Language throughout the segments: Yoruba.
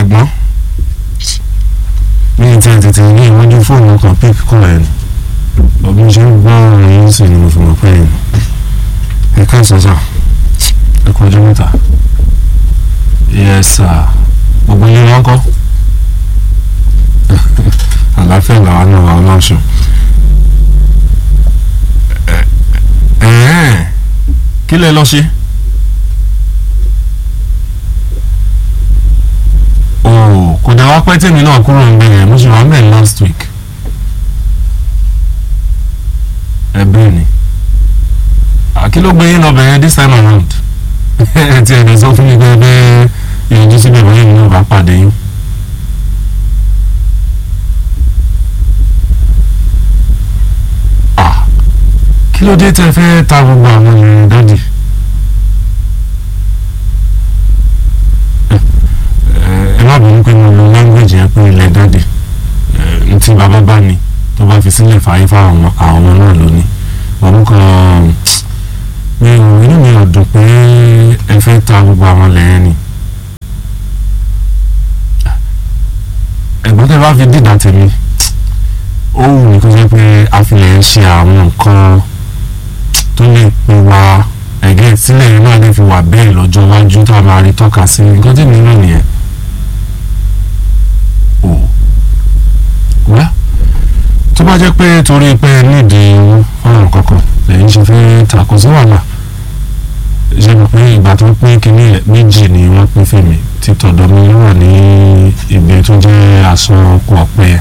ẹ̀gbọ́n mi ti ẹ̀ tètè ní ìwájú fóònù kan píp kọ́ ẹ̀ ní ọdún ṣe ń gbọ́ ọ̀rọ̀ yín sí ni mo fi mọ̀ pé ẹ̀ ní ẹ káàsán sà ẹ kú ọjọ́ mẹ́ta yes sir gbogbo yín wọn kọ́ àlàáfíà làwọn náà wà ọlọ́sùn kí lẹ lọ ṣe. oh kò dá wá pẹ́ tèmi náà kúrò ń bẹ̀ yẹn mo ṣe wà ń bẹ̀ last week. ẹ bẹ́ẹ̀ ni kí ló gbé yín lọ bẹ̀rẹ̀ this time around ẹ ti ẹ̀ sọ fún mi pé bẹ́ẹ̀ ìyànjú síbẹ̀ bóyá mi náà bá pàdé yín. kí ló dé tẹ́ fẹ́ ta gbogbo àwọn èèyàn dájì. ẹ má bínú pé mo lo language yẹn pé ilẹ̀ dájì ntí bàbá bá ní tó bá fi sílẹ̀ fàáyé fáwọn àwọn ọmọ náà lónìí òun kan mi ò inú mi ò dùn pé ẹ fẹ́ ta gbogbo àwọn lẹ́yìn ni. ẹ̀gbọ́n tẹ́ bá fi dìdà tèmi ó wù mí kó jẹ́ pé a fi lè ṣe àwọn nǹkan tó lè pe wa ẹ̀gẹ́ sílẹ̀ yẹn náà lè fi wà bẹ́ẹ̀ lọ́jọ́ iwájú tá a máa rí tọ́ka sí nǹkan tí mi náà nìyẹn. o wá tó bá jẹ́ pé torí pé nídìí ọ̀rọ̀ kankan lẹ́yìn ṣe fẹ́ takò sí wàhálà ṣe mọ̀ pé ìgbà tó pín kínní méjì ni wọ́n pín fèmí tí tọ̀dọ̀ mi wà ní ibi tó jẹ́ aṣọ ọkọ̀ ọ̀pẹ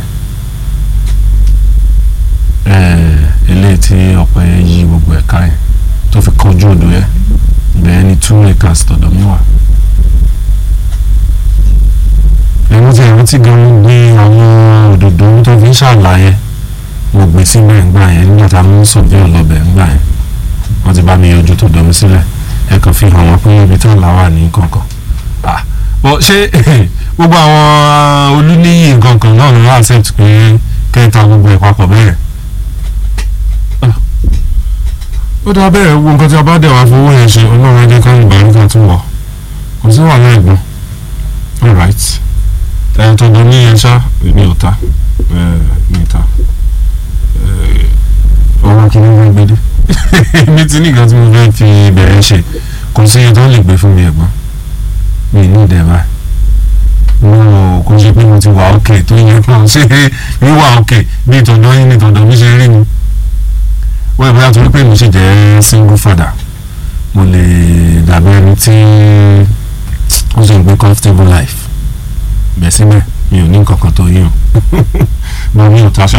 eléyìí tí ọ̀pẹ yí gbogbo ẹ̀ka yẹn tó fi kọjú odò yẹn bẹ́ẹ̀ ni two acres tọ̀dọ̀ mi wà. ẹ̀rọ tí ẹ̀rọ tí gan gbé àwọn òdòdó tó fi ń ṣàlàyé mo gbé síbẹ̀ ńgbà yẹn nígbà tá a mú sọ̀bí ọlọ́bẹ̀ ńgbà yẹn wọ́n ti bá mi yọjú tó dọ̀mí sílẹ̀ ẹ kàn fi hàn wọ́n pé ibi tí àlá wà ní kankan. bọ́ ṣé gbogbo àwọn olúníyì nǹkan náà ló wá accept pé kẹta gbogbo ẹ̀ papọ̀ bẹ́ẹ̀ ó dáa bẹ́ẹ̀ wo nǹkan tí a bá dẹ̀ wá fowó yẹn ṣe ọlọ́run ẹjẹ́ ká ìgbà nígbà tó wọ̀ kò sí wàhálà ẹ̀gbọ́n alright ẹ̀ tọ́jú ní yẹn ṣá mi ò ta mi ò ta ọwọ́ kí ni wọ́n gbé dé mi ti ní nǹkan tí mo fẹ́ fi bẹ̀rẹ̀ ṣe kò sí iye tó lè gbé fún mi ẹ̀gbọ́n mi ní ìdẹ̀ báyìí mo kò ṣe pé mo ti wà òkè tó yẹ kó ṣe wíwà òkè bí ìtọ̀dọ̀ yín ní ìtọ̀dọ̀ mi ṣe rí ni wọ́n ìbúra torí pé mo sì jẹ́ single father mo lè dàbí ẹni tí ó sì ń gbé comfortable life bẹ́ẹ̀ síbẹ̀ mi ò ní nǹkan kan tó yín o mo ní òtáṣà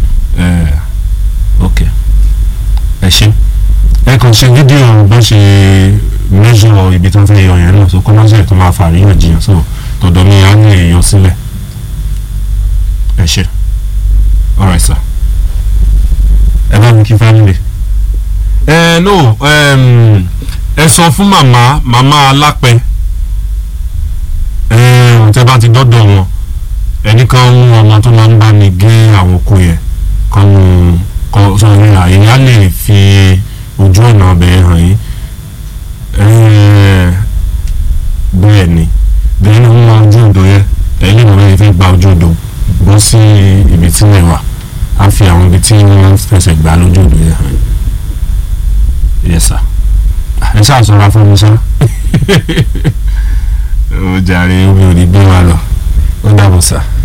ok ẹ ṣe ẹ kàn ṣe fídíò bó ṣe measure ibi tó ń fẹ́ yọ yẹn náà so kọ́ lọ́sẹ̀ tó máa fà àríyànjiyàn so tọ̀dọ̀ mi á lè yọ sílẹ̀ ẹ ṣe alright sir ẹ bá mi kí family. ẹ no ẹ sọ fún màmá màmá alápẹ ẹ tẹ bá ti dọ́dọ̀ wọn ẹnì kan mú ọmọ tó máa ń bá mi gé àwọn oko yẹn kan mú kan sọ ní àyè á lè fi ojú ọ̀nà ọbẹ̀ hàn yín bẹ́ẹ̀ ni bẹ́ẹ̀ ni wọ́n máa ojú odò yẹn ẹ̀yìn ìwọ̀n yẹn fẹ́ gba ojú odò bọ́ sí ibi tí wọ́n wà a fi àwọn ibi tí wọ́n fẹsẹ̀ gbà lójú ìlú yẹn hàn yes sir ẹ ṣáà sọra fún mi sá ó jàre omi ò ní gbé wa lọ ó dàbọ̀ sá.